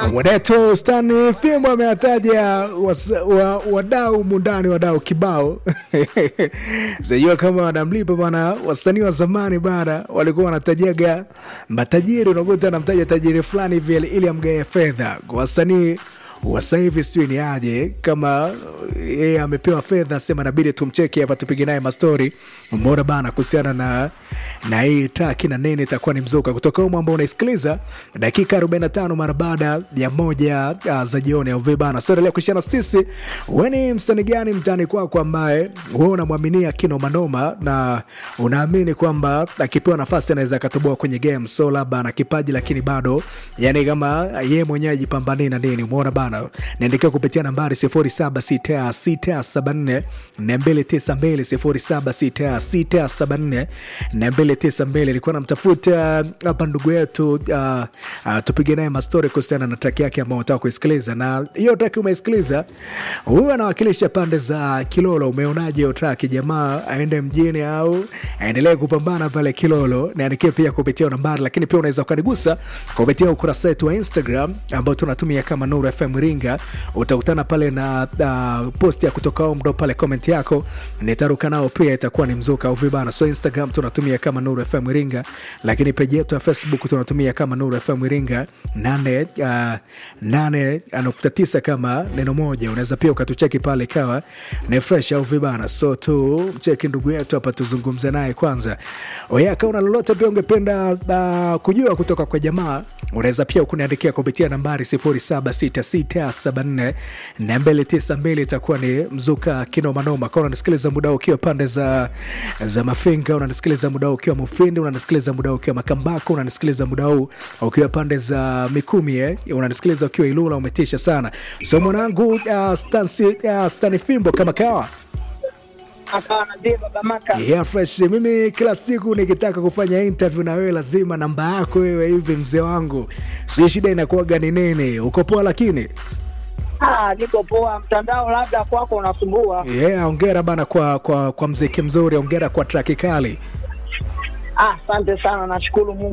Mweneto Stani Fimbo amewataja wasa- wa- wadau mundani, wadau kibao sijua kama wanamlipa bana. Wasanii wa zamani bana walikuwa wanatajaga matajiri, unakuta anamtaja tajiri fulani hivi ili amgae fedha. Kwa wasanii wa sasa hivi sijui ni aje, kama yeye amepewa fedha, sema nabidi tumcheki hapa, tupige naye mastori mbora bana, kuhusiana na na hii taki na nini, itakuwa ni mzuka kutoka humo ambao unaisikiliza dakika 45 mara baada ya moja uh, za jioni au vipi bana. Sasa leo kushana sisi, wewe ni msanii gani mtani kwako ambaye wewe unamwaminia kino manoma na unaamini kwamba akipewa nafasi anaweza akatoboa kwenye game, so labda ana kipaji lakini bado yani kama yeye mwenyewe ajipambanie na nini, umeona bana. Niandikia kupitia nambari 076674 292 076674 292. Ilikuwa namtafuta hapa ndugu yetu uh, uh, tupige naye mastori kuhusiana na traki yake ambao unataka kuisikiliza, na hiyo traki umeisikiliza, huyu anawakilisha pande za Kilolo. Umeonaje hiyo traki? Jamaa aende mjini au aendelee kupambana pale Kilolo? Niandikie pia kupitia nambari, lakini pia unaweza ukanigusa kupitia ukurasa wetu wa Instagram ambao tunatumia kama Nuru FM Iringa. Utakutana pale na uh, post ya kutoka huko, ndo pale comment yako nitaruka nao pia, itakuwa ni mzuka au vibana. So Instagram tunatumia kama Nuru FM Iringa, lakini page yetu ya Facebook tunatumia kama Nuru FM Iringa nane uh, nane nukta tisa kama neno moja. Unaweza pia ukatucheki pale ikawa ni fresh au vibana. So tu mcheki ndugu yetu hapa, tuzungumze naye kwanza. Oya, kama una lolote pia ungependa uh, kujua kutoka kwa jamaa, unaweza pia kuniandikia kupitia nambari 076674 na 292 itakuwa ni mzuka kinomanoma. Kama unanisikiliza muda huu ukiwa pande za, za Mafinga, unanisikiliza muda huu ukiwa Mufindi, unanisikiliza muda huu ukiwa Makambako, unanisikiliza muda huu ukiwa pande za Mikumi eh, unanisikiliza ukiwa Ilula, umetisha sana. So mwanangu uh, Stansi, uh, Stani Fimbo kama kawa akawa nazie baba maka Yeah, fresh. Mimi kila siku nikitaka kufanya interview na wewe lazima namba yako wewe hivi mzee wangu, si shida inakuwaga ni nini? Uko poa lakini Ah, niko poa. Mtandao labda kwako unasumbua. yeah, ongera bana kwa, kwa, kwa mziki mzuri, ongera kwa traki kali. Ah, asante sana, nashukuru Mungu.